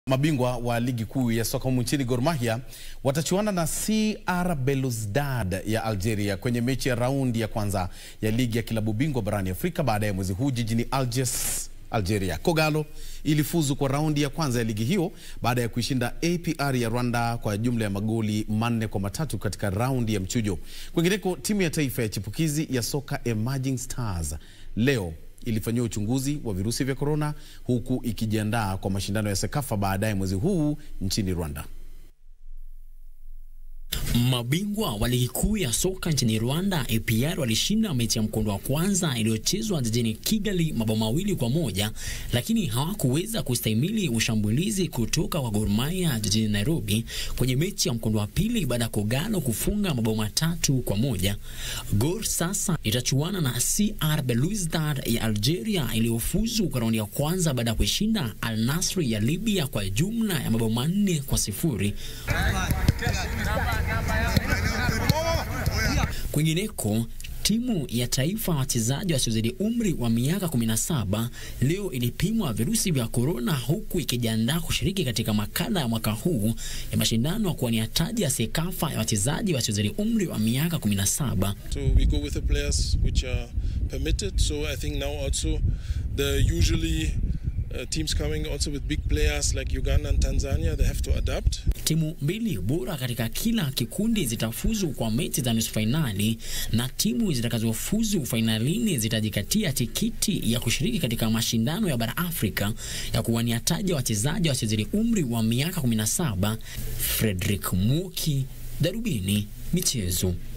Mabingwa wa ligi kuu ya soka humu nchini Gor Mahia watachuana na CR Belouizdad ya Algeria kwenye mechi ya raundi ya kwanza ya ligi ya kilabu bingwa barani Afrika baadaye mwezi huu jijini Algiers, Algeria. Kogalo ilifuzu kwa raundi ya kwanza ya ligi hiyo baada ya kuishinda APR ya Rwanda kwa jumla ya magoli manne kwa matatu katika raundi ya mchujo. Kwingineko, timu ya taifa ya chipukizi ya soka Emerging Stars leo ilifanyiwa uchunguzi wa virusi vya korona huku ikijiandaa kwa mashindano ya Sekafa baadaye mwezi huu nchini Rwanda. Mabingwa wa ligi kuu ya soka nchini Rwanda APR walishinda mechi ya mkondo wa kwanza iliyochezwa jijini Kigali mabao mawili kwa moja, lakini hawakuweza kustahimili ushambulizi kutoka kwa Gor Mahia jijini Nairobi kwenye mechi ya mkondo wa pili baada ya Kogalo kufunga mabao matatu kwa moja. Gor sasa itachuana na CR Belouizdad ya Algeria iliyofuzu kwa raundi ya kwanza baada ya kuishinda Al Nassr ya Libya kwa jumla ya mabao manne kwa sifuri. Kwingineko, timu ya taifa wachezaji wasiozidi umri wa miaka 17 leo ilipimwa virusi vya korona, huku ikijiandaa kushiriki katika makala ya mwaka huu ya mashindano ya kuwania taji ya Sekafa ya wachezaji wasiozidi umri wa miaka 17. So we go with the players which are permitted. So I think now also the usually uh, teams coming also with big players like Uganda and Tanzania, they have to adapt. Timu mbili bora katika kila kikundi zitafuzu kwa mechi za nusu fainali na timu zitakazofuzu fainalini zitajikatia tikiti ya kushiriki katika mashindano ya bara Afrika ya kuwania taji wachezaji wasiozidi umri wa miaka 17. Frederick Muki, Darubini Michezo.